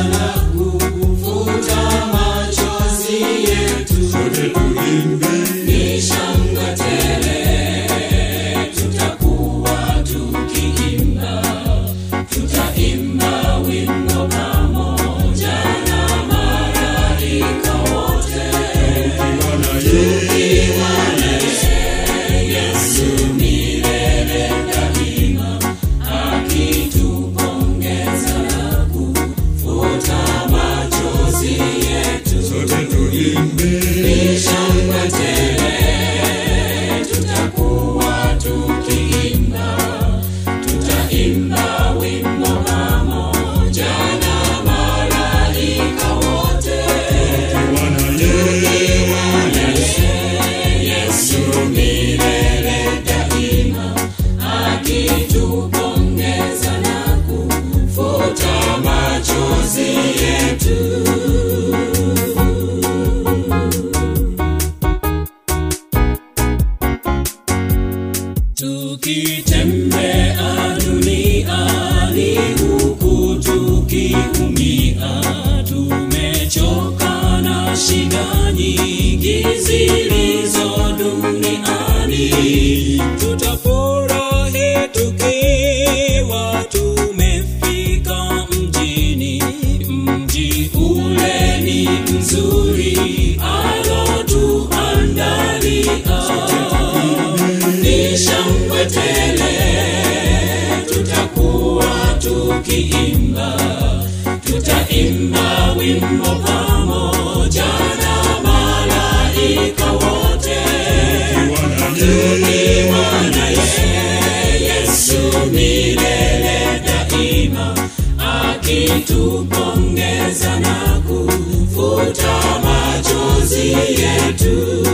na kufuta machozi yetu. sote tuimbe Ni shangwe tele, tutakuwa tukiimba, tutaimba wimbo pamoja na malaika wote. Tukiwa na yeye Yesu milele daima, akitupongeza na kufuta machozi yetu. sote tuimbe Ni shangwe tele, tutakuwa tukiimba, tutaimba wimbo pamoja na malaika wote. tukiwa na yeye Yesu milele daima, akitupongeza na kufuta machozi yetu. Tukitembea duniani huku tukiumia, tumechoka na shida nyingi zilizo duniani. Tutafurahi tukiwa tumefika mjini, mji ule ni mzuri alotuandalia ni shangwe tele, tutakuwa tukiimba, tutaimba wimbo pamoja na malaika wote. Tukiwa na yeye Yesu milele daima, akitupongeza na kufuta machozi yetu.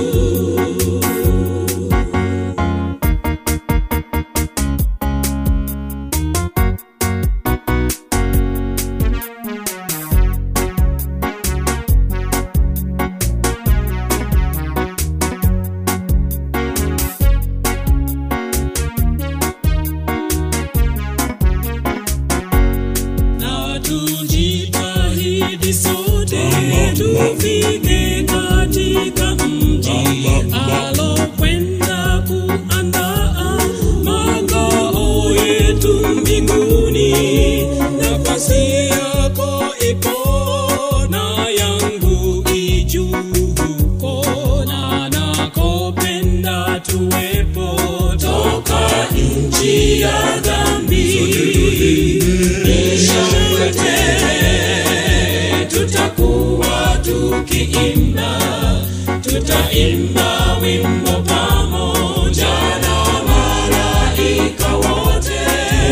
na tujitahidi sote tufike katika mji alokwenda kuandaa makao yetu mbinguni. Nafasi yako ipo na yangu ijuu huko, na nakopenda tuwepo toka nchi ya dhambi. Ni shangwe tele, tutakuwa tukiimba, tutaimba wimbo pamoja na malaika wote,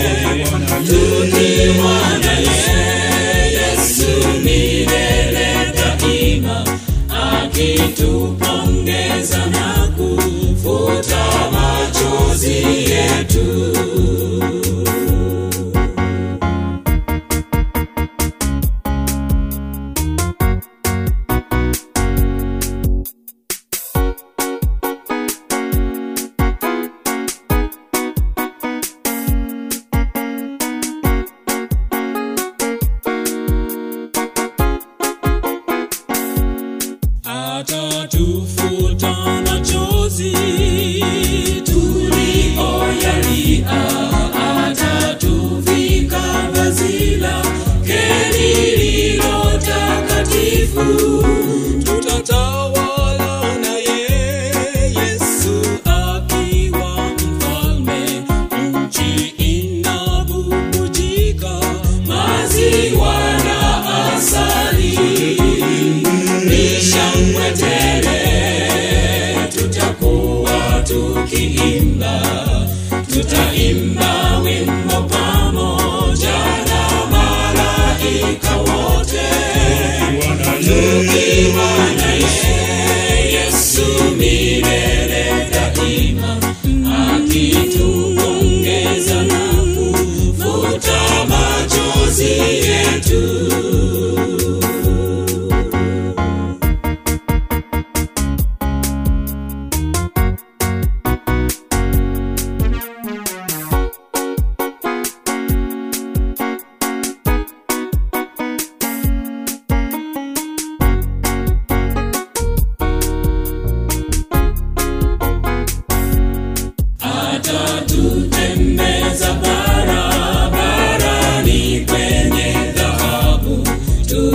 tukiwa na yeye Yesu milele daima, akitupongeza na kufuta machozi yetu. atatufanya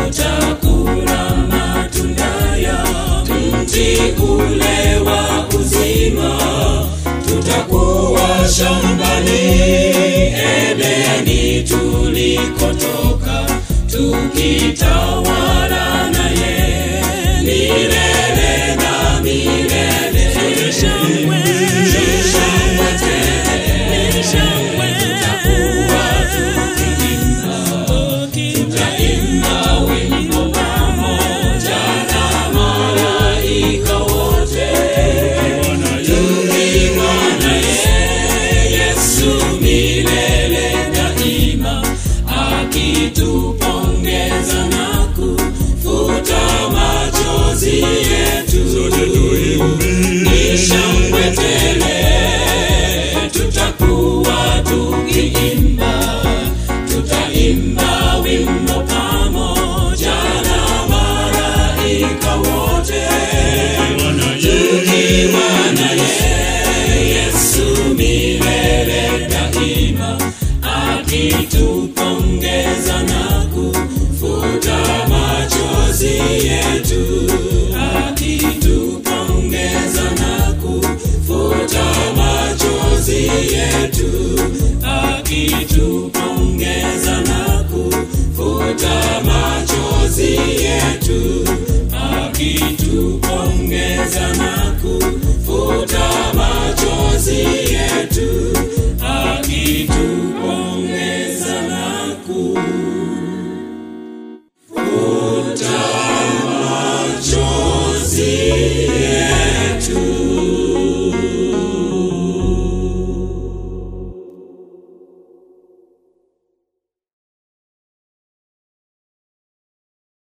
tutakula matunda ya mti ule wa uzima tutakuwa shambani Edeni tulikotoka tukitawa